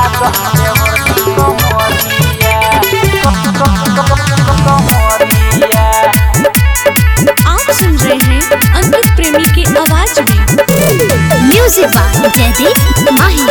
आप सुन रहे हैं अंकित प्रेमी की आवाज में म्यूजिक बाय जयदीप माही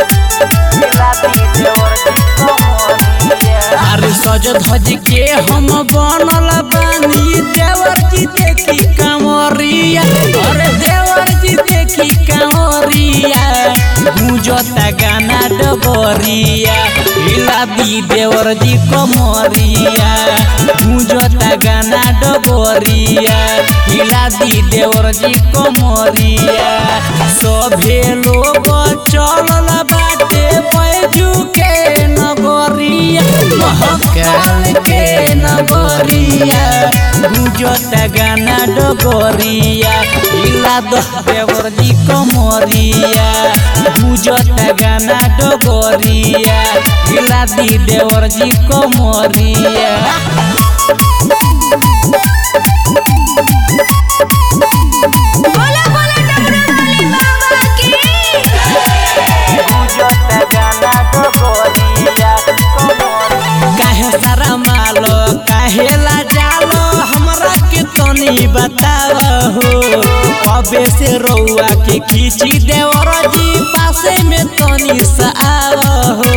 अरे सज धज के हम बनल बानी देवर जी देखी कांवरिया अरे देवर जी देखी कांवरिया गुजता गाना डबरिया हिला दी देवर जी कमरिया गुजता गाना डबरिया हिला दी देवर जी कमरिया सभे लोग चलल बाटे बैजू के नगरिया महकाल के नगरिया गुजत गाना डगरिया हिला द देवर जी कमरिया गुजत गाना डगरिया हिला दी देवर जी कमरिया बोला बोला डमरू वाली बाबा की काहे सारा मालो काहे ला जालो हमरा के तनी बताव हो अबे से रउआ के खींची देवर जी पासे में तनी सा आव हो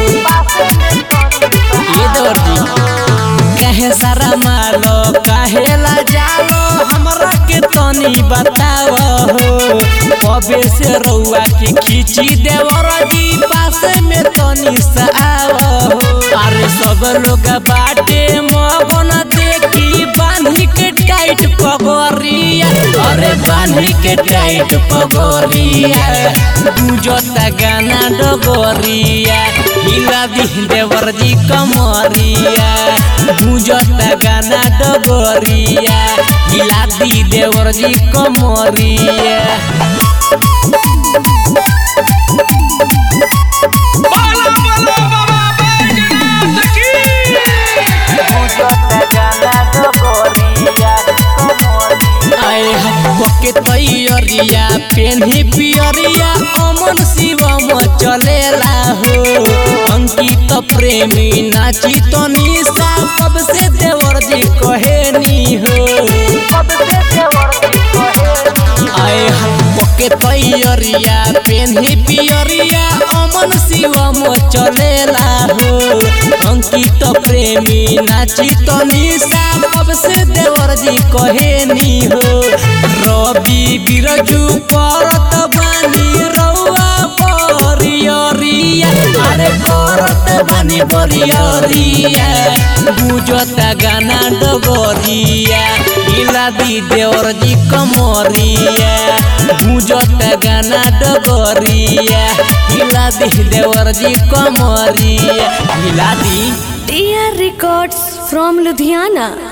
ये देवर जी काहे सारा मालो काहे ला जालो हमरा के तनी बताव हो अबे से रउआ के खींची देवर जी पासे में तनी सा आव हो अरे सब लोग बाटे मगन देखी बांधी के टाइट पगोरिया अरे बांधी के टाइट पगोरिया गुजता गाना डगोरिया हिला दी देवर जी कमरिया गुजता गाना डगोरिया हिला दी देवर जी कमरिया आए के तैयरिया पेन्ही पियरिया अमन शिवम चलेला हो अंकित प्रेमी नाची तो निशा सबसे देवर जी कहेनी हो आए के तैयरिया पेन्ही पियरिया अमन शिवम चलेला हो अंकित प्रेमी नाची तो निशा सबसे देवर जी कहेनी हो रवि बिरजू करत बानी रउआ बरियरिया अरे करत बानी बरियरिया गुजता गाना डगरिया हिला दी देवर जी कमरिया गुजता गाना डगरिया हिला दी देवर जी कमरिया हिला दी T R records from Ludhiana